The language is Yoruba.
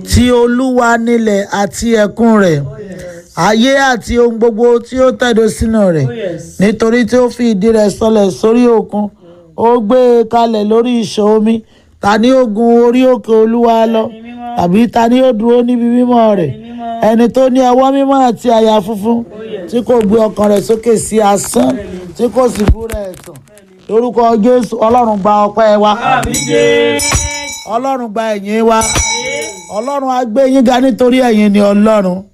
ti olúwa nílẹ̀ àti ẹ̀kún rẹ̀ ayé àti ohun gbogbo tí ó tẹ̀dó sínú rẹ̀ Oh, yes. nítorí tí ó fi ìdí rẹ̀ sọlẹ̀ sórí òkun ó gbé e kalẹ̀ lórí ìṣàn omi ta ni ó gun orí òkè olúwa lọ Ẹni mímọ́. tàbí ta ni ó dúró níbi mímọ́ rẹ̀ Ẹni mímọ́. ẹni tó ní ọwọ́ mímọ́ àti àyà funfun tí kò gbé ọkàn rẹ̀ sókè sí asán tí kò sì búra ẹ̀tàn lórúkọ jésù ọlọ́run gba ọpẹ́ wa Àmì Jésù. ọlọ́run gba ẹ̀yìn wa ọlọ́run á gbé yín ga nítorí ẹ̀yin ni ọlọ́run